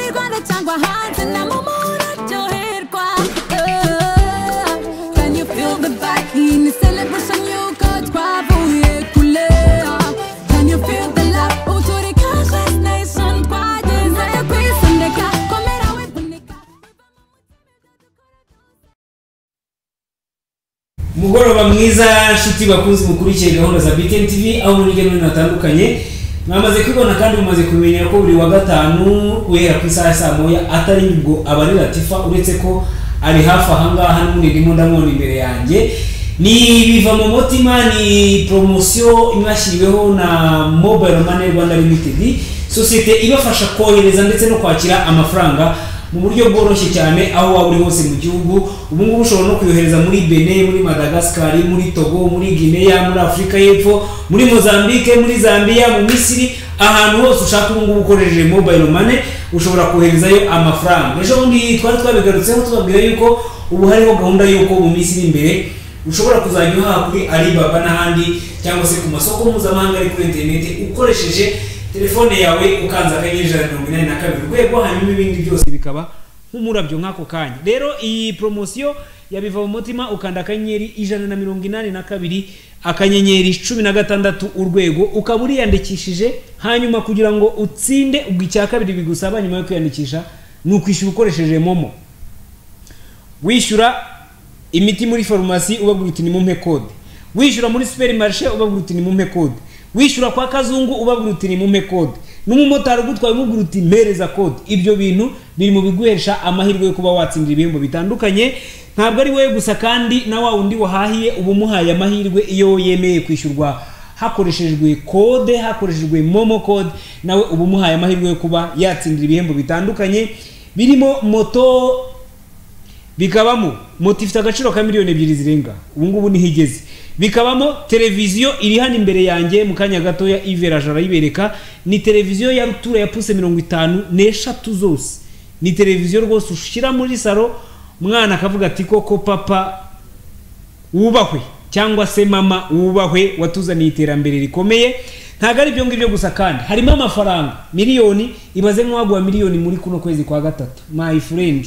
agua hot and I'm almost at your head quite. Oh, Can you feel the vibe in the celebration? You got quite voulu couler. Can you feel the love? Autour des cages, la nation quite. Zaya Chris and the car. Comera with Bonica. umugoroba mwiza nshuti bakunze mukurikiye gahunda za btn tv aho muri hirya no hino hatandukanye mwamaze kwibona kandi mumaze kumenya ko buri wa gatanu guhera ku isaha ya saa moya atari nibwo aba ari latifa uretse ko ari hafi ahangaha n'umunirimo ndamubona imbere yanjye ni biva mu mutima ni poromosiyo inashyiriweho na mobile money rwanda limited sosiyete ibafasha kohereza ndetse no kwakira amafaranga mu buryo bworoshye cyane aho waba uri hose mu gihugu ubu ngubu ushobora no kuyohereza muri bene muri madagascar muri togo muri guinea muri afurika y'epfo muri mozambique muri zambia mu misiri ahantu hose ushaka ubu ngubu ukoresheje mobile money ushobora koherezayo amafaranga ejo bundi twari twabigarutseho tubabwira yuko ubu hariho gahunda y'uko mu minsi iri imbere ushobora kuzajya uhaha kuri alibaba n'ahandi cyangwa se ku masoko mpuzamahanga ari kuri interineti ukoresheje telefone yawe ukanze akanyenyeri ijana na mirongo inani na kabiri urwego hanyuma ibindi byose bikaba nk'umurabyo nk'ako kanya rero iyi poromosiyo yabiva mu mutima ukanda akanyenyeri ijana na mirongo inani na kabiri akanyenyeri cumi na gatandatu urwego ukaba uriyandikishije hanyuma kugira ngo utsinde ubwo icya kabiri bigusaba nyuma yo kwiyandikisha ni ukwishyura ukoresheje momo wishyura imiti muri farumasi ubabwira uti nimumpe kode wishyura muri superi marishe ubabwira uti nimumpe kode wishyura kwa kazungu ubabwira uti nimumpe kode n'umumotari ugutwaye umubwira uti mpereza kode ibyo bintu biri mu biguhesha amahirwe yo kuba watsindira ibihembo bitandukanye ntabwo ari wowe gusa kandi na wa wundi wahahiye uba umuhaye amahirwe iyo yemeye kwishyurwa hakoreshejwe kode hakoreshejwe momo kode nawe uba umuhaye amahirwe yo kuba yatsindira ibihembo bitandukanye birimo moto bikabamo moto ifite agaciro ka miliyoni ebyiri zirenga ubu ngubu niho igeze bikabamo televiziyo iri hano imbere yanjye mu kanya gatoya iveraje arayibereka ni televiziyo ya rutura ya puse mirongo itanu n'eshatu zose ni televiziyo rwose ushyira muri salo umwana akavuga ati koko papa wubahwe cyangwa se mama wubahwe watuzaniye iterambere rikomeye ntabwo ari ibyo ngibyo gusa kandi harimo amafaranga miliyoni ibaze nk'uwaguha miliyoni muri kuno kwezi kwa gatatu my friend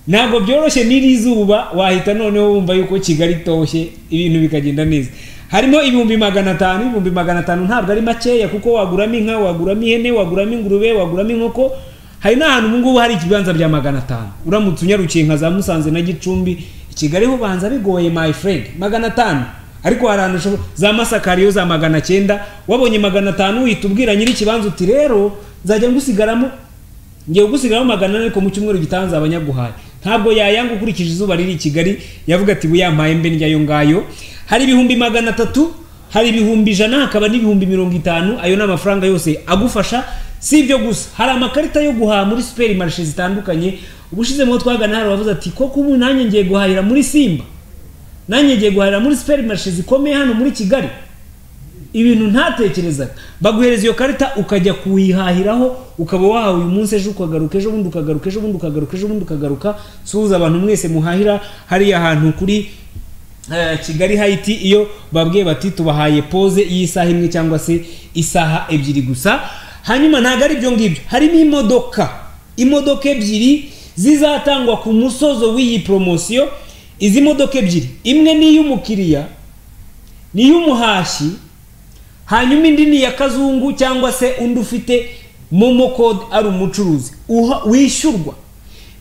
ntabwo byoroshye n'iri zuba wahita noneho wumva yuko kigali itoshye ibintu bikagenda neza harimo ibihumbi magana atanu ibihumbi magana atanu ntabwo ari makeya kuko waguramo inka waguramo ihene waguramo ingurube waguramo inkoko hari n'ahantu ubu ngubu hari ibibanza bya magana atanu uramutse unyarukiye nka za musanze na gicumbi i kigali ho ubanza bigoye my friend magana atanu ariko hari ahantu ushobora za masakariyo za magana cyenda wabonye magana atanu uhita ubwira nyir'ikibanza uti rero nzajya ngusigaramo ngiye gusigaho magana ane ariko mu cyumweru gitaha nzabanyaguhaye ntabwo yayanga ukurikije izuba riri i kigali yavuga ati buyampaye mbe ndyayo ngayo hari ibihumbi magana atatu hari ibihumbi ijana hakaba n'ibihumbi mirongo itanu ayo ni amafaranga yose agufasha si ibyo gusa hari amakarita yo guhaha muri superi marishe zitandukanye ubushizeho twagana hari wavuze ati koko ubu nanjye ngiye guhahira muri simba nanjye ngiye guhahira muri superi marishe zikomeye hano muri kigali ibintu ntatekerezaga baguhereza iyo karita ukajya kuyihahiraho ukaba wahawe uyu munsi ejo ukagaruka ejo bundi ukagaruka ejo bundi ukagaruka ejo bundi ukagaruka suhuza abantu mwese muhahira hariya hantu kuri eh, kigali hayiti iyo babwiye bati tubahaye poze y'isaha imwe cyangwa se isaha ebyiri gusa hanyuma ntabwo ari ibyo ngibyo harimo imodoka imodoka ebyiri zizatangwa ku musozo w'iyi poromosiyo izi modoka ebyiri imwe ni iy'umukiriya ni iy'umuhashyi hanyuma indi ni iya kazungu cyangwa se undi ufite momo kode ari umucuruzi uha- wishyurwa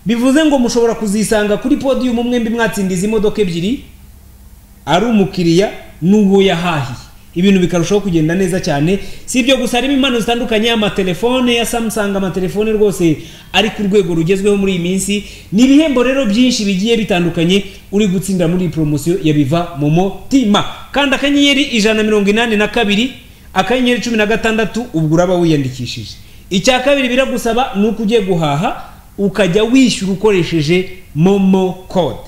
bivuze ngo mushobora kuzisanga kuri podiyumu mwembi mwatsinda izi modoka ebyiri ari umukiriya n'uwo yahahiye ibintu bikarushaho kugenda neza cyane si ibyo gusa harimo impano zitandukanye amatelefone ya samsung amatelefone rwose ari ku rwego rugezweho muri iyi minsi ni ibihembo rero byinshi bigiye bitandukanye uri gutsindira muri iyi poromosiyo ya biva mu mutima kandi akanyenyeri ijana na mirongo inani na kabiri akanyenyeri cumi na gatandatu ubwo uraba wiyandikishije icya kabiri biragusaba ni uko ugiye guhaha ukajya wishyura ukoresheje momo code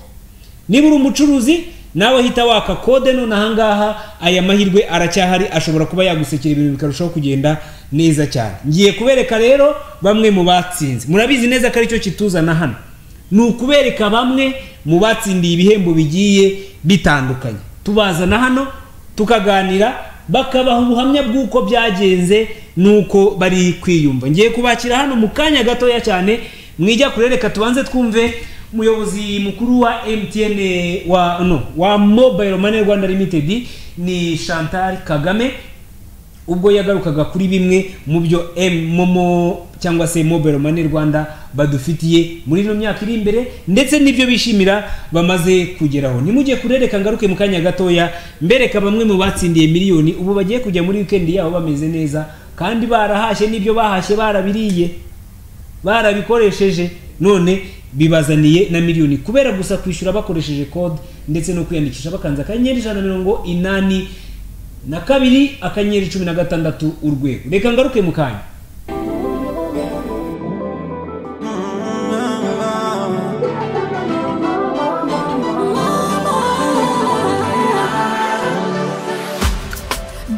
niba uri umucuruzi nawe hita waka kode none ahangaha aya mahirwe aracyahari ashobora kuba yagusekera ibintu bikarushaho kugenda neza cyane ngiye kubereka rero bamwe mu batsinze murabizi neza ko aricyo kituzana hano ni ukubereka bamwe mu batsindiye ibihembo bigiye bitandukanye tubazana hano tukaganira bakabaha ubuhamya bw'uko byagenze n'uko bari kwiyumva ngiye kubakira hano mu kanya gatoya cyane mwijya kure reka tubanze twumve umuyobozi mukuru wa mtn wa no wa mobile money rwanda limited ni chantal kagame ubwo yagarukaga kuri bimwe mu byo M- momo cyangwa se mobile money rwanda badufitiye muri ino myaka iri imbere ndetse n'ibyo bishimira bamaze kugeraho nimujye kurereka ngaruke mu kanya gatoya mbereka bamwe mu batsindiye miliyoni ubu bagiye kujya muri wikendi yabo bameze neza kandi barahashye n'ibyo bahashye barabiriye barabikoresheje none bibazaniye na miliyoni kubera gusa kwishyura bakoresheje kode ndetse no kwiyandikisha bakanze akanyenyeri ijana na mirongo inani na kabiri akanyenyeri cumi na gatandatu urwego reka ngaruke mu kanya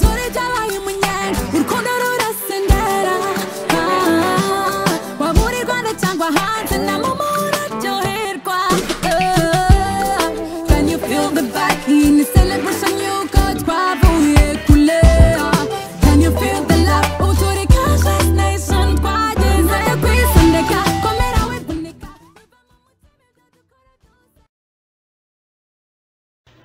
dore byabaye umunyera urukundo rurasendera Ah, waba uri i rwanda cyangwa hanze na momo uraryoherwa Ah, can you feel the vibe in the celebration y'uko twavuye kure Ah, can you feel the love uturika just nation twageze kwisondeka komera wivunika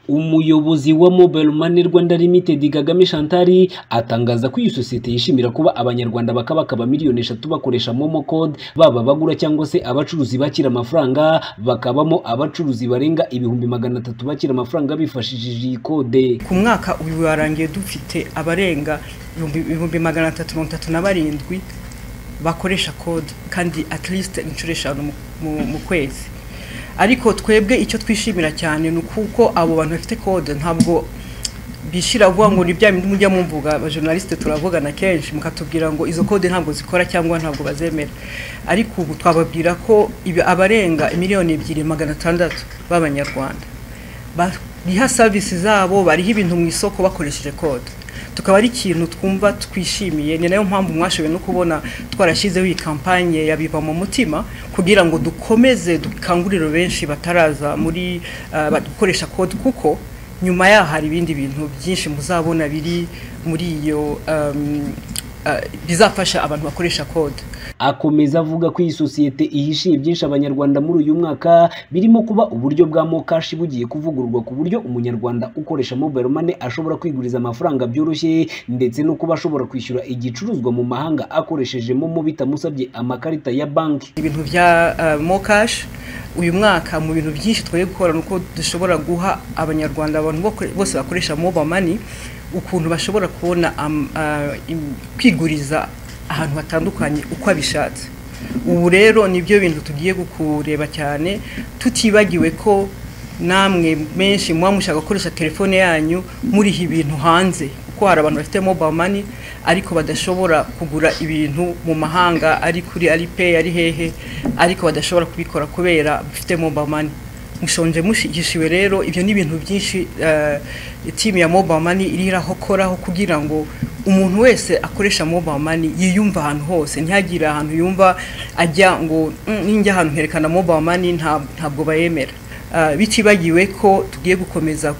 umuyobozi wa mobile money rwanda limited kagame chantal atangaza ko iyi sosiyete yishimira kuba abanyarwanda bakabakaba miliyoni eshatu bakoresha momo code baba abagura cyangwa se abacuruzi bakira amafaranga bakabamo abacuruzi barenga ibihumbi magana atatu bakira amafaranga bifashishije iyi kode ku mwaka uyu warangiye dufite abarenga ibihumbi- ibihumbi magana atatu mirongo itatu na barindwi bakoresha kode kandi at least inshuro eshanu mu- mu- mu kwezi ariko twebwe icyo twishimira cyane ni ukuko abo bantu bafite kode ntabwo bishira vuba ngo ni bya bindi mujya mumvuga abajournaliste turavugana kenshi mukatubwira ngo izo kode ntabwo zikora cyangwa ntabwo bazemera ariko ubu twababwira ko ibi- abarenga miliyoni ebyiri magana atandatu b'abanyarwanda bariha savisi zabo bariha ibintu mu isoko bakoresheje kode tukaba ari ikintu twumva twishimiye ni nayo mpamvu mwashoboye no kubona twarashyizeho iyi kampanye ya biva mu mutima kugira ngo dukomeze dukangurire benshi bataraza muri ah, ba- gukoresha kode kuko nyuma yaho hari ibindi bintu byinshi muzabona biri muri iyo um, ah, bizafasha abantu bakoresha kode akomeza avuga ko iyi sosiyete ihishiye byinshi abanyarwanda muri uyu mwaka birimo kuba uburyo bwa mokashi bugiye kuvugururwa ku buryo umunyarwanda ukoresha mobile money ashobora kwiguriza amafaranga byoroshye ndetse no kuba ashobora kwishyura igicuruzwa mu mahanga akoresheje momo bitamusabye amakarita ya banki ibintu bya uh, mokash uyu mwaka mu bintu byinshi twagiye gukora ni uko dushobora guha abanyarwanda abantu boko- bose bakoresha moba mani ukuntu bashobora kubona am- ah, im- kwiguriza ahantu hatandukanye uko abishatse ubu rero nibyo bintu tugiye kureba cyane tutibagiwe ko namwe menshi muba mushaka gukoresha telefone yanyu muriha ibintu hanze kuko hari abantu bafite mobile money ariko badashobora kugura ibintu mu mahanga ari kuri alipay ari hehe ariko badashobora kubikora kubera bafite mobile money mushonje mushigishiwe rero ibyo ni ibintu byinshi eh, timu ya mobile money iriraho koraho kugira ngo umuntu wese akoresha mobile money yiyumva ahantu hose ntihagire ahantu yumva ajya ngo "Mm, ninjya ahantu nkerekana mobile money nta- ntabwo bayemera Ah, bitibagiwe ko tugiye gukomeza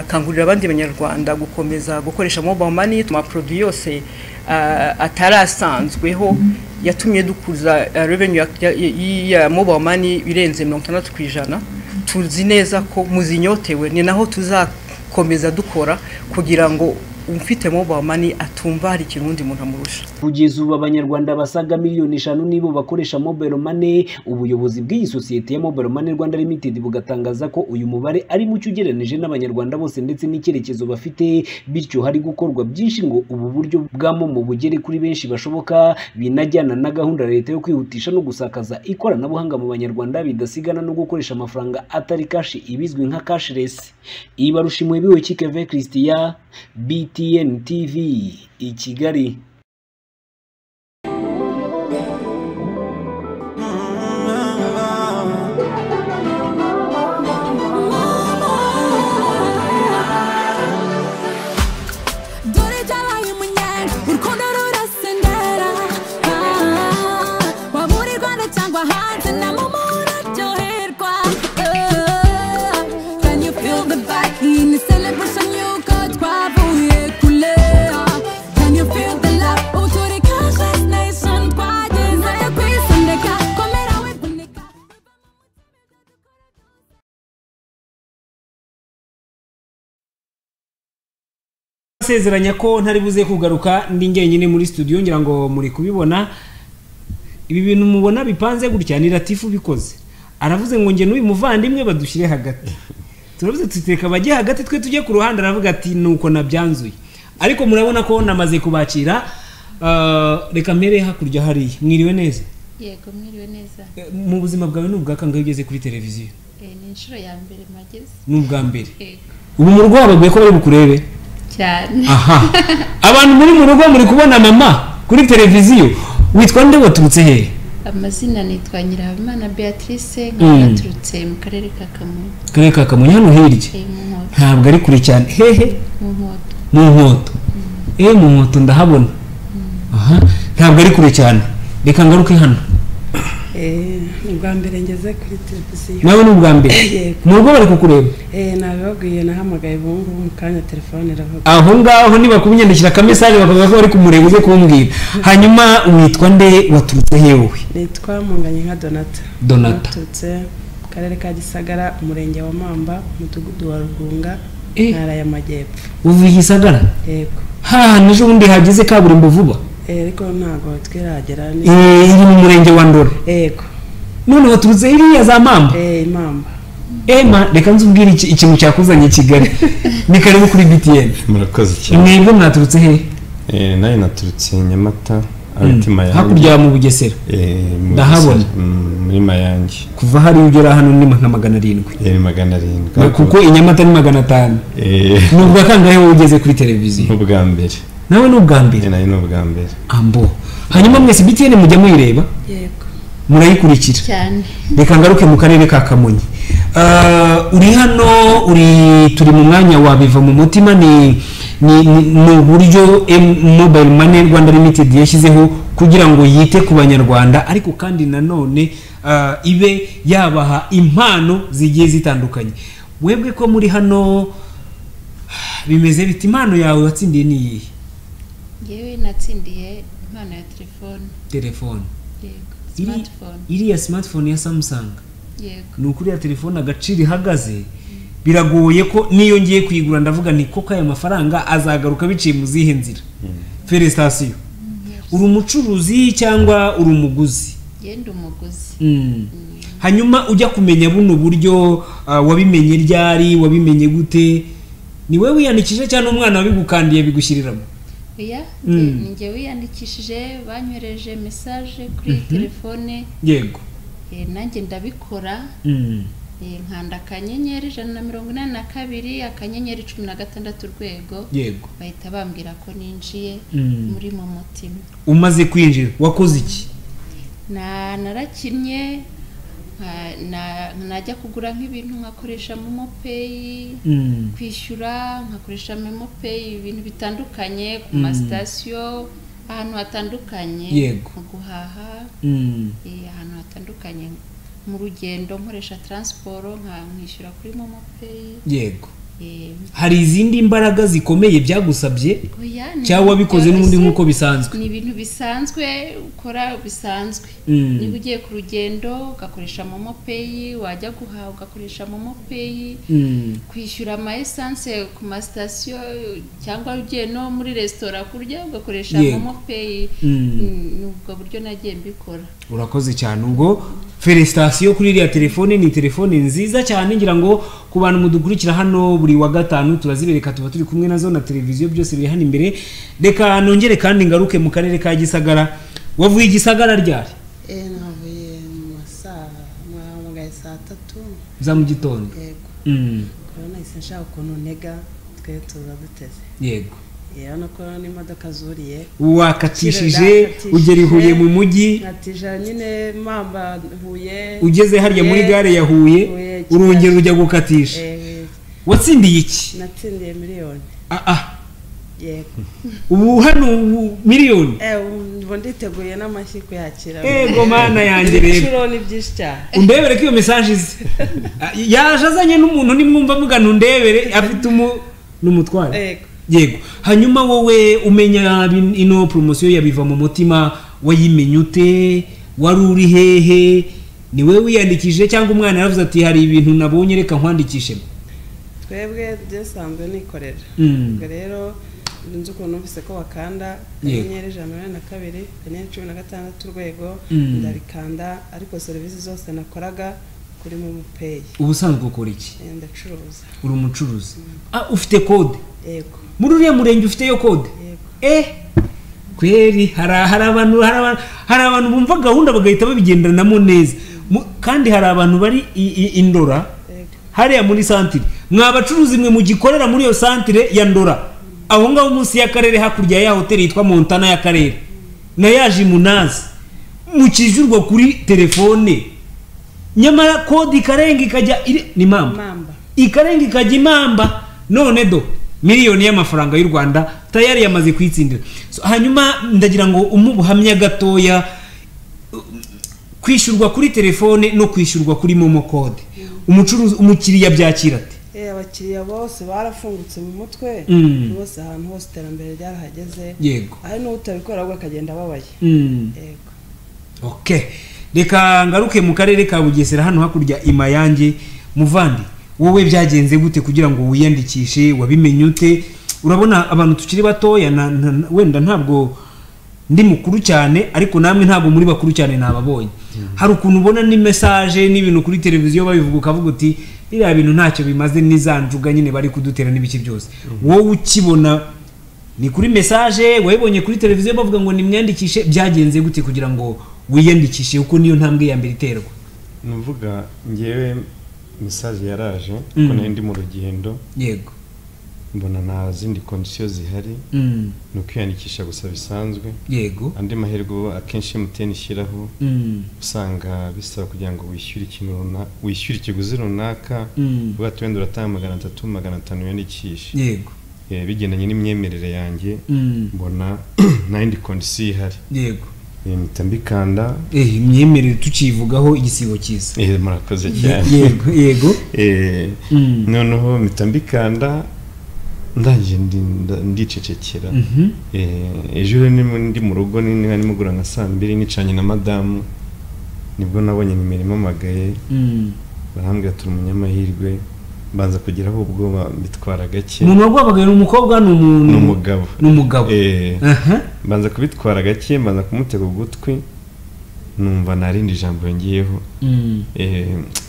gukangurira abandi banyarwanda gukomeza gukoresha mobile money mu maproduwi yose ah, atarasanzweho yatumye dukuza ah, revenue ya- ya- ya- ya mobile money birenze mirongo itandatu ku ijana tuzi neza ko muzinyotewe ni naho tuzakomeza dukora kugira ngo ufite mobile money atumva hari ikintu undi muntu amurusha kugeza ubu abanyarwanda basaga miliyoni eshanu nibo bakoresha mobile money ubuyobozi bw'iyi sosiyete ya mobile money rwanda limited bugatangaza ko uyu mubare ari mucyo ugereranije n'abanyarwanda bose ndetse n'icyerekezo bafite bityo hari gukorwa byinshi ngo ubu buryo bwa momo bugere kuri benshi bashoboka binajyana na gahunda leta yo kwihutisha no gusakaza ikoranabuhanga mu banyarwanda bidasigana no gukoresha amafaranga atari kashi ibizwi nka cashless ibarushimuye biwe kikeve christian btn tv i kigali dore byabaye umunyera urukundo rurasendera Ah, waba uri i rwanda cyangwa hanze na momo uraryoherwa Ah, can you feel the vibe in the celebration y'uko twavuye kure ndabasezeranya ko ntari buze kugaruka ndi njyenyine muri studio ngira ngo muri kubibona ibi bintu mubona bipanze gutya ni latifu ubikoze aravuze ngo njye n'uyu muvandimwe badushyire hagati turavuze tuteka bajye hagati twe tujye ku ruhande aravuga ati nuko nabyanzuye ariko murabona ko namaze kubakira Ah, reka mpere hakurya hariya mwiriwe neza yego mwiriwe neza Eh, mu buzima bwawe ni ubwa kangahe ugeze kuri televiziyo Eh, ni inshuro ya mbere mageze ni ubwa mbere yego ubu mu rugo wababwiye ko bari bukurebe cyane aha abantu muri mu rugo muri kubona mama kuri televiziyo witwa nde waturutse hehe amazina nitwa nyirahabimana beatrice Mm. nkaba naturutse mu karere ka kamonyi karere ka kamonyi hano hirya eh, mu nkoto ntabwo ari kure cyane hehe mu nkoto mu nkoto eh mu nkoto ndahabona aha ntabwo ari kure cyane reka ngaruke hano Eh, ni ubwa mbere ngeze kuri televiziyo nawe ni ubwa mbere Yego. mu rugo bari kukureba Eh, nabibabwiye nahamagaye ubu ngubu mu kanya telefone iravuga aho ngaho nibakumenyandikira akamesaje bakavuga ko bari kumureba uze kumbwira hanyuma witwa nde waturutse hewe nitwa munganye nka donata Donata. naturutse mu karere ka gisagara umurenge wa mamba umudugudu wa rugunga Eh. intara y'amajyepfo uvuye i gisagara yego haha n'ejo bundi hageze kaburimbo vuba Eh, ariko ntabwo twiragera ni Eh, iri mu murenge wa ndora yego none waturutse iriya za mamba Eh, imamba ema reka nzubwire iki- ikintu cyakuzanye i kigali ni karibu kuri btn murakoze cyane mwebwe mwaturutse hehe Eh, nawe naturutse nyamata abitima yanjye hakurya mu bugesera Eh, mu Ndahabona. Gisagara, mm, muri mayange kuva hariya ugera hano ni nka magana arindwi yari magana arindwi kuko i nyamata ni magana atanu Eh, ni ubwa kangahe wowe ugeze kuri televiziyo n'ubwa mbere nawe ni ubwa mbere Eh, nawe n'ubwa mbere ambo hanyuma mwese btn mujya muyireba yego murayikurikira cyane reka ngaruke mu karere ka kamonyi Ah, uri hano uri turi mu mwanya wa biva mu mutima ni ni ni- ni uburyo M- mobile money rwanda limited yashyizeho kugira ngo yite ku banyarwanda ariko kandi nanone ah, ibe yabaha impano zigiye zitandukanye webwe ko muri hano bimeze bite impano yawe watsindiye ni iyihe yewe natsindiye impano ya telefone telefone yego Iri- smartphone iriya smartphone ya samsung yego ni ukuri ya telefone agaciro ihagaze biragoye ko n'iyo ngiye kuyigura ndavuga nti koko aya mafaranga azagaruka biciye mu zihe nzira feresitasiyo uri umucuruzi cyangwa uri umuguzi yenda umuguzi Mm. hanyuma ujya kumenya buno buryo ah, wabimenye ryari wabimenye gute ni wowe wiyandikije cyangwa umwana wabigukandiye bigushyiriramo oya Mm. eh, ni njye wiyandikishije banyohereje mesaje kuri telefone yego eh, nanjye ndabikora Mm. Eh, nkanda akanyenyeri ijana na mirongo inani na kabiri akanyenyeri cumi na gatandatu urwego yego bahita bambwira ko ninjiye Mm. muri mu mutima umaze kwinjira wakoze iki na narakinnye nka- na- najya kugura nk'ibintu nkakoresha momo peyi Mm. kwishyura nkakoresha momo peyi ibintu bitandukanye ku masitasiyo ahantu hatandukanye Yego. mu guhaha Mm. eh, ahantu hatandukanye mu rugendo nkoresha taransiporo nka- nkishyura kuri momo peyi yego eh, hari izindi mbaraga zikomeye byagusabye Oya, ni cyangwa ibintu wabikoze n'ubundi byoroshye. nk'uko bisanzwe ni ibintu bisanzwe ukora bisanzwe Mm. niba ugiye ku rugendo ugakoresha momo peyi wajya guhaha ugakoresha momo peyi Mm. kwishyura ama esanse ku masitasiyo cyangwa ugiye no muri resitora kurya ugakoresha Yego. momo peyi Mm. ni ubwo buryo nagiye mbikora urakoze cyane ubwo feresitasiyo kuri iriya telefone ni telefone nziza cyane ngira ngo ku bantu mudukurikira hano buri wa gatanu turazibereka tuba turi kumwe nazo na televiziyo byose biri hano imbere reka nongere kandi ngaruke mu karere ka gisagara wavuye i gisagara ryari Eh, navuye mu masaha nahamagaye saa tatu za mu gitondo yego Mm, rero nahise nshaka ukuntu ntega twe tuza duteze yego urabona ko n'imodoka zuriye wakatishije ugera i huye mu mujyi nkatija nyine mamba huye ugeze hariya muri Huye, gare ya huye Huye, urongera ujya gukatisha Eh, watsindiye iki natsindiye miliyoni Ah, ah. yego ubu hano ubu miliyoni Eh, ubu nditeguye n'amashyi kuyakira ego mana yanjye rero inshuro ni byinshi cyane undebere ko iyo mesaje ize Ah, yaje azanye n'umuntu nimwumva avuga ntundebere afite umu n'umutware Yego. yego hanyuma wowe umenya bin- ino poromosiyo ya biva mu mutima wayimenye ute wari uri hehe ni wowe wiyandikishije cyangwa umwana yaravuze ati hari ibintu nabonye reka nkwandikishemo twebwe byasanzwe nikorera Mm. ubwo rero Sinzi ukuntu numvise ko wakanda Yego. akanyenyeri ijana na mirongo inani na kabiri akanyenyeri cumi na gatandatu urwego Mm. ndabikanda ariko serivisi zose nakoraga kuri momo peyi ubusanzwe ukora iki ndacuruza uri umucuruzi Ah, ufite kode yego muri uriya murenge ufiteyo kode Yego. eh kweri hari hari abantu hari abantu hari abantu bumva gahunda bagahita babigendanamo neza Mu- kandi hari abantu bari i- i- i ndora Yego. hariya muri santire mwa bacuruzi mwe mugikorera muri iyo santire ya ndora aho ngaho munsi y'akarere hakurya ya hoteli yitwa montana y'akarere na ya jimunazi mukijurwa kuri telefone nyamara kode ikarenga ikajya iri- ni mamba mamba ikarenga ikajya imamba none do miliyoni y'amafaranga y'u rwanda tayari yamaze kuyitsindira So, hanyuma ndagira ngo umpe ubuhamya gatoya um, kwishyurwa kuri telefone no kwishyurwa kuri momo kode umucuruzi umukiriya abyakira ate Eh, abakiriya bose barafungutse mu mutwe Mm. bose ahantu hose iterambere ryarahageze yego hari n'utabikora ahubwo akagenda ababaye Mm. yego okay reka ngaruke mu karere ka bugesera hano hakurya imayange muvandi wowe byagenze gute kugira ngo wiyandikishe wabimenye ute urabona abantu tukiri batoya na, na, na- wenda ntabwo ndi mukuru cyane ariko namwe ntabwo muri bakuru cyane nababonye hari ukuntu ubona ni mesaje n'ibintu kuri televiziyo babivuga ukavuga uti biriya bintu ntacyo bimaze ni za njuga nyine bari kudutera n'ibiki byose wowe ukibona ni kuri mesaje wayibonye kuri televiziyo bavuga ngo nimwiyandikishe byagenze gute kugira ngo wiyandikishe kuko niyo ntambwe ya mbere iterwa nuvuga ngewe mesaje yaraje Mm. ko nari ndi mu rugendo yego mbona nta zindi kondisiyo zihari Mm, ni ukwiyandikisha gusa bisanzwe yego andi mahirwe uba akenshi emutiyeni ishyiraho Mm, usanga bisaba kugira ngo wishyure ikintu runaka wishyure ikiguzi runaka Mm. uvuga ati wenda uratanga magana atatu magana atanu wiyandikishe yego Eh, bigendanye n'imyemerere yanjye Mm, mbona nta yindi kondisiyo ihari yego Eh, mpita mbikanda Eh, imyemerere tukivugaho igisigo cyiza Eh, murakoze Ye- cyane yego yego Eh, Mm. noneho mpita mbikanda ndangije ndi- nda- ndicecekera Mhm. Eh, ejo rero ni- ndi mu rugo ni- ni- nimugura nka saa mbiri nicanye na madamu nibwo nabonye nimero imamagaye Mm. barambwira turi umunyamahirwe mbanza kugeraho ubwoba mbitwara gake umuntu wagwabaga ni umukobwa ni umuntu ni umugabo ni umugabo Eh, Aha. mbanza kubitwara gake mbanza kumutega ugutwi numva narindi jambo yongeyeho Mm, Eh,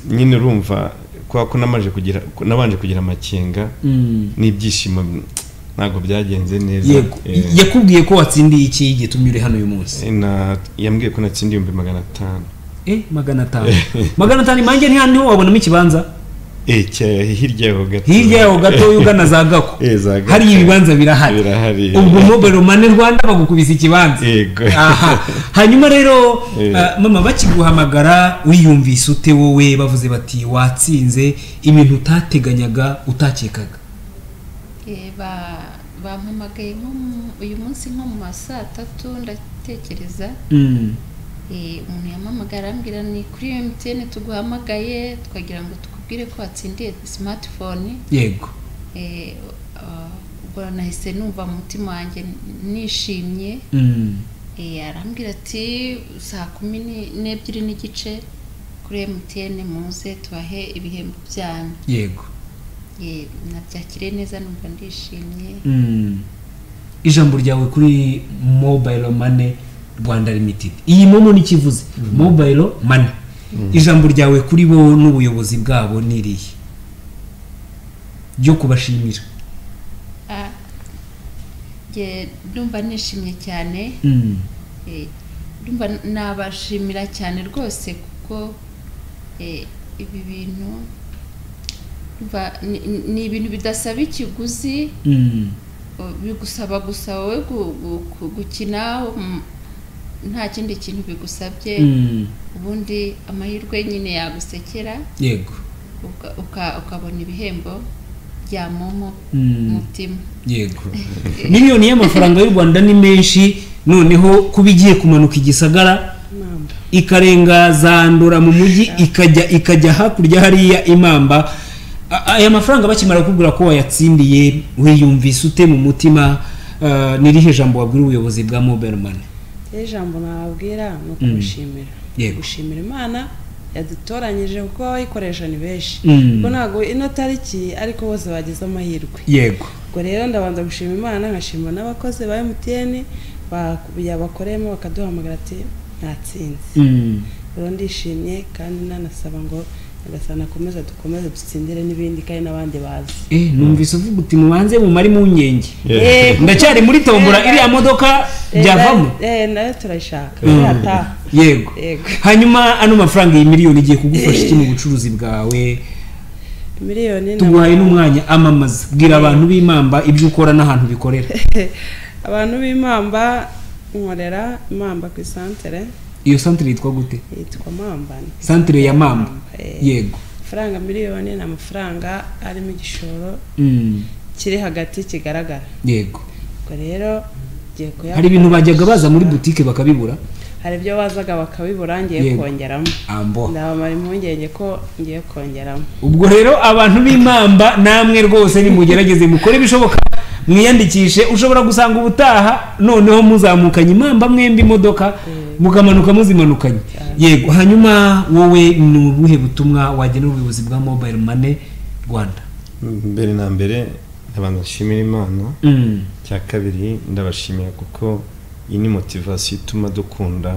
nyine urumva kubera ko namaze kugira ko nabanje kugira amakenga mm. n'ibyishimo ntabwo byagenze neza yego Eh, yakubwiye ko watsindiye iki gitumye uri hano uyu munsi eh, na- yambwiye ko natsinda ibihumbi magana atanu eh magana atanu magana atanu imanjye ntiho wabonamo ikibanza Eh, cya- hirya yaho gato hirya yaho gato ugana za gako Eh, za Gako. hari ibibanza birahari Birahari, eh. ubwo mobile money rwanda bagukubise ikibanza Yego. Aha. hanyuma rero Eh. ah, mama bakiguhamagara wiyumvise ute wowe bavuze bati watsinze ibintu utateganyaga utakekaga Eh, ba- bampamagaye nko mu- uyu munsi nko mu ma saa tatu ndatekereza Mm, Eh, umuntu yampamagara arambwira ni kuri emutiyeni tuguhamagaye twagira ngo tukubwire ko watsindiye simatifone yego ubwo nahise numva mu mutima wanjye nishimye Mm, Eh, arambwira ati saa kumi ni- n'ebyiri n'igice kuri emutiyeni muze tubahe ibihembo byanyu yego Eh, nabyakiriye neza numva ndishimye Mm. ijambo ryawe kuri mobile money rwanda limited iyi momo n'ikivuze mobile money ijambo ryawe kuri bo n'ubuyobozi bwabo ni irihe ryo kubashimira Ah, nge ndumva nishimye cyane Mm. Eh, ndumva nabashimira cyane rwose kuko eh, ibi bintu ndumva ni- ni- ni ibintu bidasaba ikiguzi Mm. o, bigusaba gusa wowe gu- gu- gu- gukina mm, nta kindi kintu bigusabye Mm. ubundi amahirwe nyine yagusekera yego uka- uka- ukabona ibihembo bya momo Mm. mutima yego miliyoni y'amafaranga y'u rwanda ni menshi noneho kuba igiye kumanuka igisagara mamba ikarenga za ndora mu mujyi ikajya ikajya hakurya hariya imamba A- aya mafaranga bakimara kubwira ko wayatsindiye wiyumvise ute mu mutima Ah, ni irihe jambo wabwira ubuyobozi bwa mobile money rero ijambo nababwira ni Mm. ukumushimira Yego. gushimira imana yadutoranyije kuko abayikoresha ni benshi Mm. kuko ntabwo ino tariki ariko bose bagize amahirwe yego ubwo rero ndabanza gushima imana nkashima n'abakozi ba emutiyeni yabakoreyemo bakaduhamagara ati mwatsinze Mm. rero ndishimye kandi nanasaba ngo nyagasani akomeze dukomeze dutsindire n'ibindi kandi n'abandi bazi Eh, numvise uvuga uti mubanze mumare impungenge Yeah. ndacyari muri tombora iriya modoka byavamo Eh, nayo turayishaka Mm. yataha yego Yego. hanyuma ano mafaranga iyi miliyoni igiye kugufasha iki mu bucuruzi bwawe miliyoni ni tuguhaye amafaranga. n'umwanya amamaza bwira abantu b'imamba ibyo ukora n'ahantu bikorera abantu b'imamba nkorera imamba ku isantere iyo santire yitwa gute yitwa mambani santire ya mamba Eh. yego amafaranga miliyoni ni amafaranga arimo igishoro Mm, kiri hagati kigaragara yego ubwo rero ngiye kuyakoresha. hari ibintu bajyaga baza muri butike bakabibura hari ibyo bazaga bakabibura ngiye Yego. kongeramo ambo ndabamara impungenge ko ngiye kongeramo ubwo rero abantu b'imamba namwe rwose nimugerageze mukore ibishoboka mwiyandikishe ushobora gusanga ubutaha noneho muzamukanye imamba mwembi imodoka mukamanuka muzimanukanye yego hanyuma wowe ni ubuhe butumwa wagenera ubuyobozi bwa mobile money rwanda mbere na mbere ndabanza nshimira imana Mm, cya kabiri ndabashimira kuko iyi ni motivasiyo ituma dukunda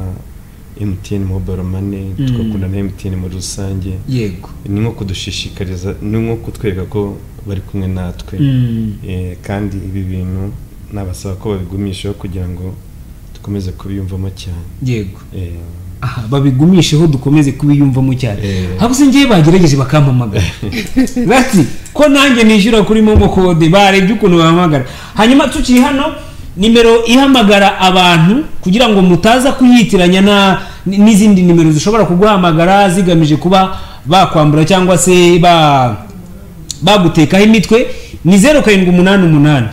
MTN mobile money Mm. tugakunda na MTN muri rusange yego ni nko kudushishikariza ni nko kutwereka ko bari kumwe natwe Mm, Eh, kandi ibi bintu nabasaba ko babigumishaho kugira ngo dukomeze kubiyumvamo cyane yego Eh, aha babigumisheho dukomeze kubiyumvamo cyane Eh. habuze ngewe bagerageje bakampamagara bati ko nanjye nishyura kuri momo kode barebye ukuntu bahamagara hanyuma tukiri hano nimero ihamagara abantu kugira ngo mutaza kuyitiranya na n- n'izindi nimero zishobora kuguhamagara zigamije kuba bakwambura cyangwa se ba bagutekaho imitwe ni zeru karindwi umunani umunani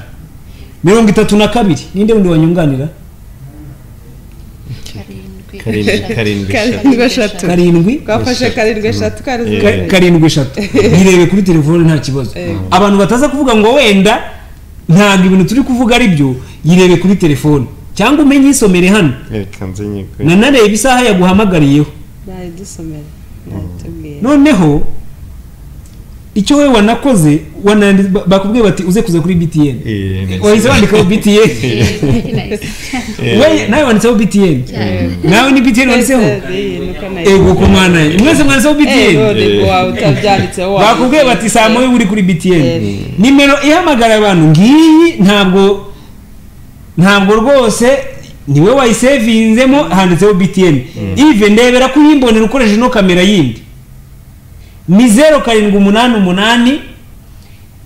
mirongo itatu na kabiri ninde wundi wanyunganira karindwi Karindwi, eshatu. karindwi, eshatu. Karindwi, eshatu. karindwi twafashe karindwi eshatu karindwi Yeah. Ka- karindwi karindwi eshatu yirebe kuri telefone nta kibazo abantu bataza kuvuga ngo wenda ntabwo ibintu turi kuvuga ari byo yirebe kuri telefone cyangwa umenye isomere hano reka nze nyikore. nanareba isaha yaguhamagariyeho nayo dusomere nayo tubwire noneho icyo wowe wanakoze wanandi- ba- bakubwiye bati uze kuza kuri btn Eh, neza. wahise wandikaho btn Eh, We- nawe wanditseho btn nawe ni btn wanditseho ego ku mwana ye. mwese mwanditseho btn ego wawe utabyanditseho wawe bakubwiye bati saa moya uri kuri btn nimero ihamagara abantu ngiyi ntabwo ntabwo rwose niwe wayisevinzemo handitseho btn ive ndebera ko uyimbonera ukoresheje ino kamera yindi ni zeru karindwi umunani umunani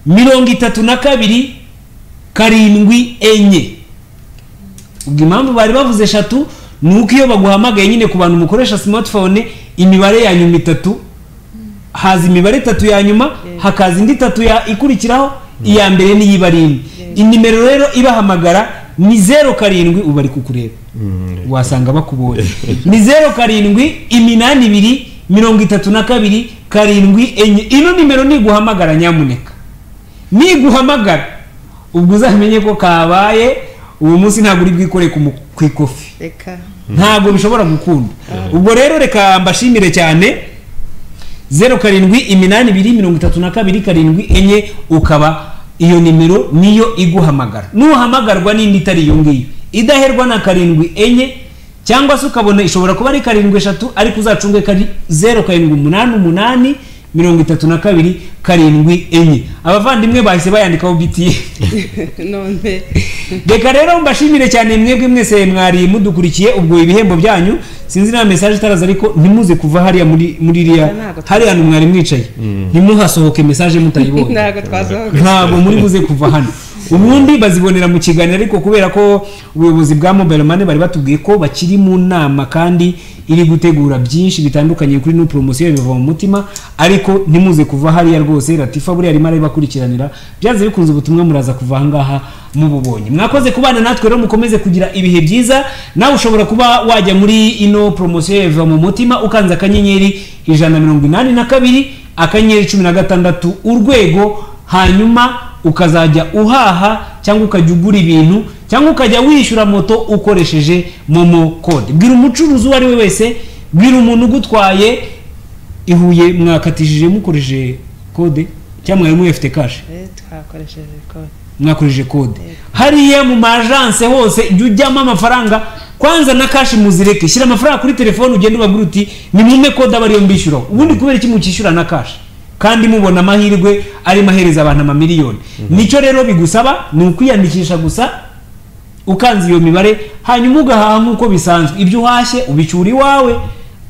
mirongo itatu na kabiri karindwi enye ubwo impamvu bari bavuze eshatu ni uko iyo baguhamagaye nyine ku bantu mukoresha smartphone imibare ya nyuma itatu haza imibare itatu ya nyuma hakaza indi itatu ya ikurikiraho iya mbere niyo iba ari imwe inimero rero ibahamagara ni zeru karindwi ubu bari kukureba Mm, wasanga bakubonye ni zeru karindwi iminani ibiri mirongo itatu na kabiri karindwi enye ino nimero niguhamagara nyamuneka niguhamagara ubwo uzamenye ko kabaye uwo munsi ntabwo uri bwikore ku mu- ku ikofi reka ntabwo bishobora gukunda ubwo rero reka mbashimire cyane zeru karindwi iminani ibiri mirongo itatu na kabiri karindwi enye ukaba iyo nimero niyo iguhamagara nuhamagarwa n'indi itari iyo ngiyo idaherwa na karindwi enye cyangwa se ukabona ishobora kuba ari karindwi eshatu ariko uzacunge kari zeru karindwi umunani umunani mirongo itatu na kabiri karindwi enye abavandimwe bahise bayandikaho bitiye none reka rero mbashimire cyane mwebwe mwese mwari mudukurikiye ubwo ibihembo byanyu sinzi nta mesaje itaraza ariko ntimuze kuva hariya muri muri iriya Ntabwo twa- hariya hantu mwari mwicaye ntimuhasohoke mesaje mutayibonye ntabwo twasohoka ntabwo muri buze kuva hano ubundi bazibonera mu kiganiro ariko kubera ko ubuyobozi bwa mobile money bari batubwiye ko bakiri mu nama kandi iri gutegura byinshi bitandukanye kuri no poromosiyo biva mu mutima ariko ntimuze kuva hariya rwose ratifa buriya arimo arabakurikiranira byanze bikunze ubutumwa muraza kuva ahangaha mububonye mwakoze kubana natwe rero mukomeze kugira ibihe byiza nawe ushobora kuba wajya muri ino poromosiyo ya biva mu mutima ukanze akanyenyeri ijana na mirongo inani na kabiri akanyenyeri cumi na gatandatu urwego hanyuma ukazajya uhaha cyangwa ukajya ugura ibintu cyangwa ukajya wishyura moto ukoresheje momo kode bwira umucuruzi uwo ari we wese bwira umuntu ugutwaye ihuye mwakatishije mukoresheje kode cyangwa mwari muyifite kashi Eh, twakoresheje kode mwakoresheje kode hariya mu majanse hose jya ujyamo amafaranga kwanza na kashi muzireke shyira amafaranga kuri telefone ugende ubabwira uti ni mumpe kode aba ariyo mbishyuraho ubundi kubera iki mukishyura na kashi kandi mubona amahirwe arimo ahereza abantu amamiliyoni nicyo rero bigusaba ni ukwiyandikisha gusa ukanze iyo mibare hanyuma ugahaha nk'uko bisanzwe ibyo uhashye ubicyura iwawe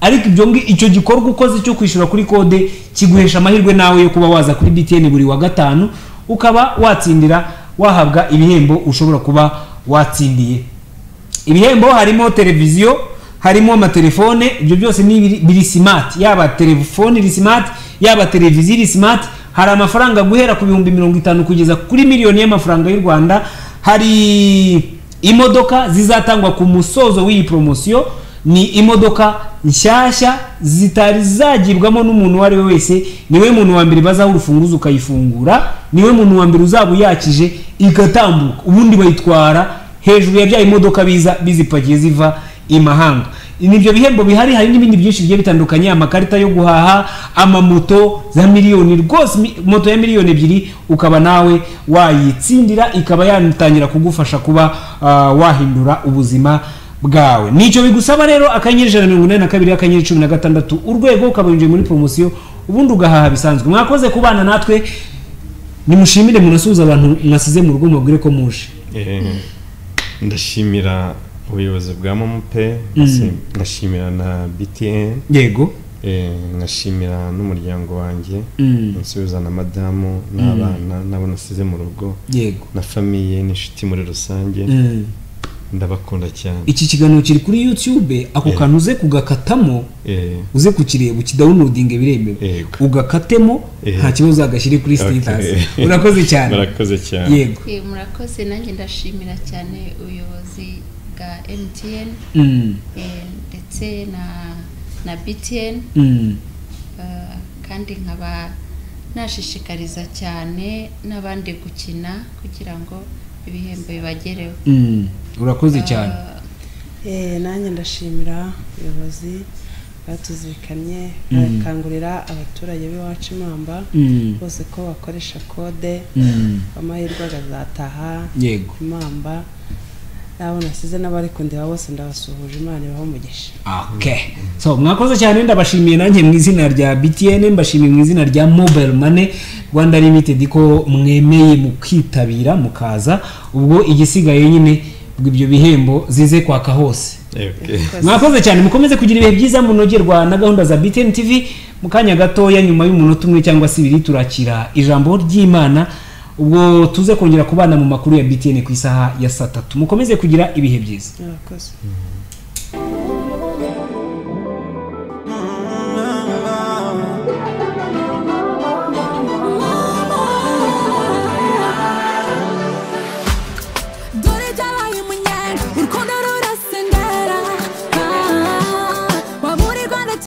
ariko ibyo ngi- icyo gikorwa ukoze cyo kwishyura kuri kode kiguhesha amahirwe nawe yo kuba waza kuri btn buri wa gatanu ukaba watsindira wahabwa ibihembo ushobora kuba watsindiye ibihembo harimo televiziyo harimo amatelefone ibyo byose ni ibiri- biri simati yaba telefone iri simati yaba televiziyo iri simati hari amafaranga guhera ku bihumbi mirongo itanu kugeza kuri miliyoni y'amafaranga y'u rwanda hari imodoka zizatangwa ku musozo w'iyi poromosiyo ni imodoka nshyashya zitari zagibwamo n'umuntu uwo ari we wese niwe muntu wa mbere bazaho urufunguzo ukayifungura niwe muntu wa mbere uzaba uyakije igatambuka ubundi bayitwara hejuru ya bya imodoka biza bizipakiye ziva i mahanga nibyo bihembo bihari hari n'ibindi byinshi bigiye bitandukanye amakarita yo guhaha amamoto za miliyoni rwose mi- moto ya miliyoni ebyiri ukaba nawe wayitsindira ikaba yatangira kugufasha kuba ah, wahindura ubuzima bwawe nicyo bigusaba rero akanyenyeri ijana na mirongo inani na kabiri akanyenyeri cumi na gatandatu urwego ukaba winjiye muri poromosiyo ubundi ugahaha bisanzwe mwakoze kubana natwe nimushimire munasuhuze abantu mwasize mu rugo mubabwire ko muje Eh, ndashimira ubuyobozi bwa momo pe ndasi- ndashimira na btn yego eh, nkashimira n'umuryango wanjye Mm. nsubiza na madamu n'abana n'abo nasize mu rugo yego na famiye n'inshuti muri rusange Mm. ndabakunda cyane iki kiganiro kiri kuri youtube ako Yeah. kantu uze kugakatamo Eh, uze kukireba ukidawunodinge biremewe Yego. ugakatemo Yeah. nta kibazo agashyire kuri Okay. sitasi urakoze cyane murakoze cyane yego Eh, murakoze nanjye ndashimira cyane ubuyobozi bwa MTN Mm, eh, ndetse na na BTN mm, eh, kandi nkaba nashishikariza cyane n'abandi gukina kugira ngo ibihembo bibagereho mm. urakoze cyane Eh, Eh, nanjye ndashimira ubuyobozi bwatuzirikanye barakangurira abaturage b'iwacu imamba Mm. bose ko bakoresha kode Mm. amahirwe akazataha Yego. imamba n'abo nasize n'abari kundeba bose ndabasuhuje imana ibaho umugisha okay so mwakoze cyane ndabashimiye nanjye mu izina rya btn mbashimiye mu izina rya mobile money rwanda limited ko mwemeye mu kwitabira mukaza ubwo igisigaye nyine ibyo bihembo zize kwaka hose Eh, okay. mwakoze cyane mukomeze kugira ibihe byiza munogerwa na gahunda za btn tv mu kanya gatoya nyuma y'umunota umwe cyangwa se ibiri turakira ijambo ry'imana ubwo tuze kongera kubana mu makuru ya btn ku isaha ya saa tatu mukomeze kugira ibihe byiza murakoze